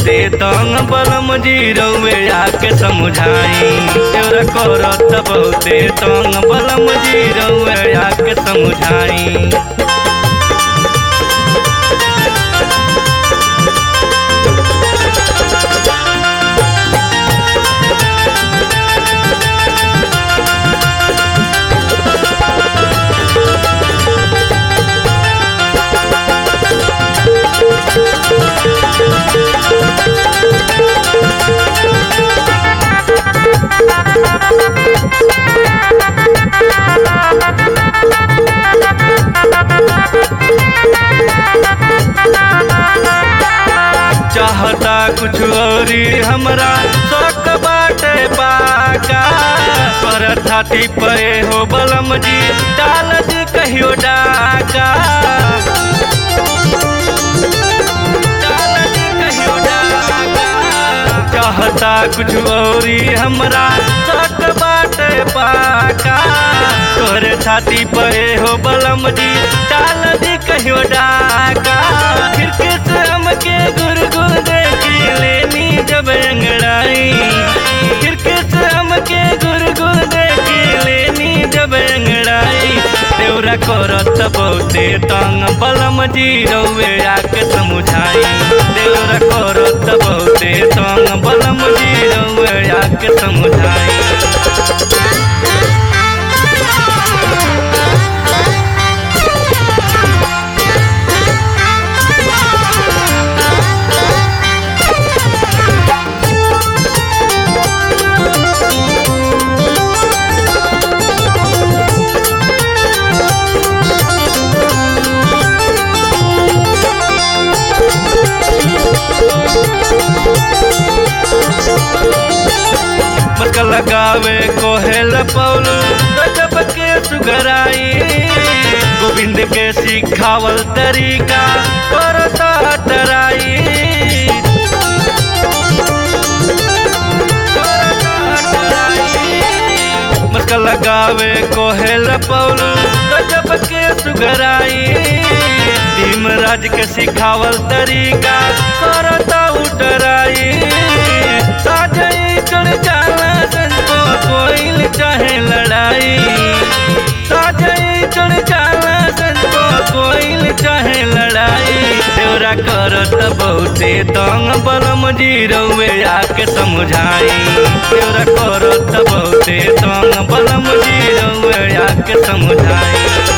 बहुते तंग बलम जी रउए आके समझाई तेरा करत बहुते तंग बलम जी रउए आके समझाई चाहता कुछ औरी हमरा शौक बाटे बाका पर छाती पे हो बलम जी डाल दी कहियो डाका डाल दी कहियो डाका चाहता कुछ औरी हमरा शौक बाटे बाका तोरे छाती पे हो बलम जी डाल दी कहियो डाका खिड़की से हमके गुरगुर देखी लेनी जब अंगड़ाई खिड़की से हमके गुरगुर देखी लेनी जब अंगड़ाई तेरा करत बहुते तंग बलम जी रउए आके समझाई तेरा करत बहुते तंग बलम जी रउए आके समझाई मक लगावे कोहेल पौलू गजब के सुगराई गोविंद के सिखावल तरीका करता तराई मक लगावे कोहेल पौलू गजब के सुगराई भीमराज के सिखावल तरीका करता उतराई साजई चढ़ जाला संतो कोइल चाहे लड़ाई साजई चढ़ जाला संतो कोइल चाहे लड़ाई तेरा करत बहुते तंग बलम जी रउए आके समझाई तेरा करत बहुते तंग बलम जी रउए आके समझाई